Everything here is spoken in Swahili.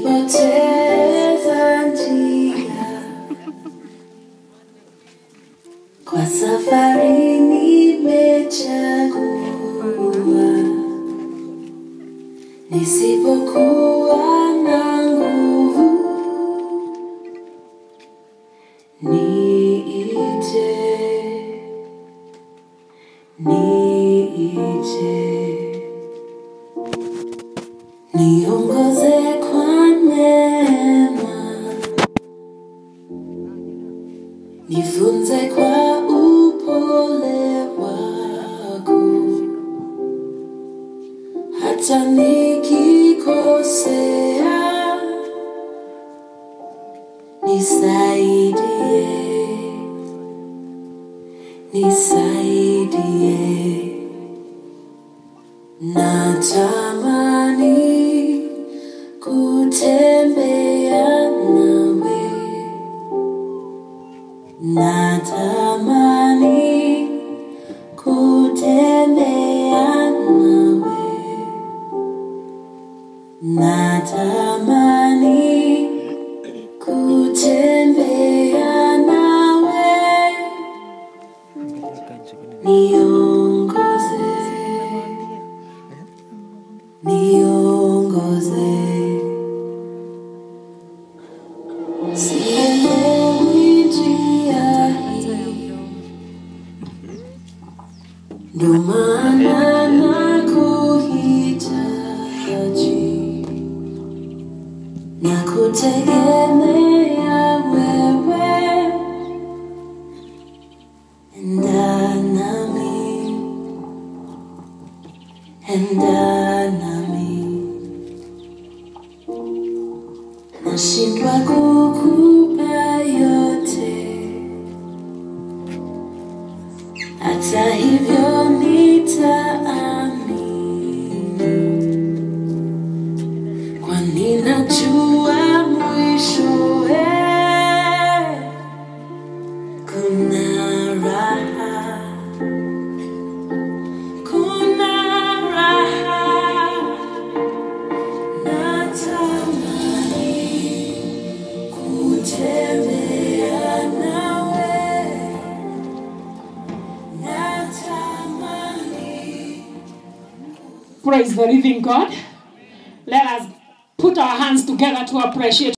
nikipoteza njia kwa safari nimechagua nisipokuwa na nguvu niite niite niongoze kwa neema nifunze kwa upole wako hata nikikosea nisaidie nisaidie natamani kutembea nawe natamani kutembea nawe natamani kutembea nawe niongoze niongoze sielewi njia hii ndo maana nakuhitaji na kutegemea wewe enda nami enda nami nashindwa kukupa yote hata hivyo nitaamini kwani najua mwishowe kuna raha kuna raha natamani kutembea nawe natamani Praise the living God. Let us put our hands together to appreciate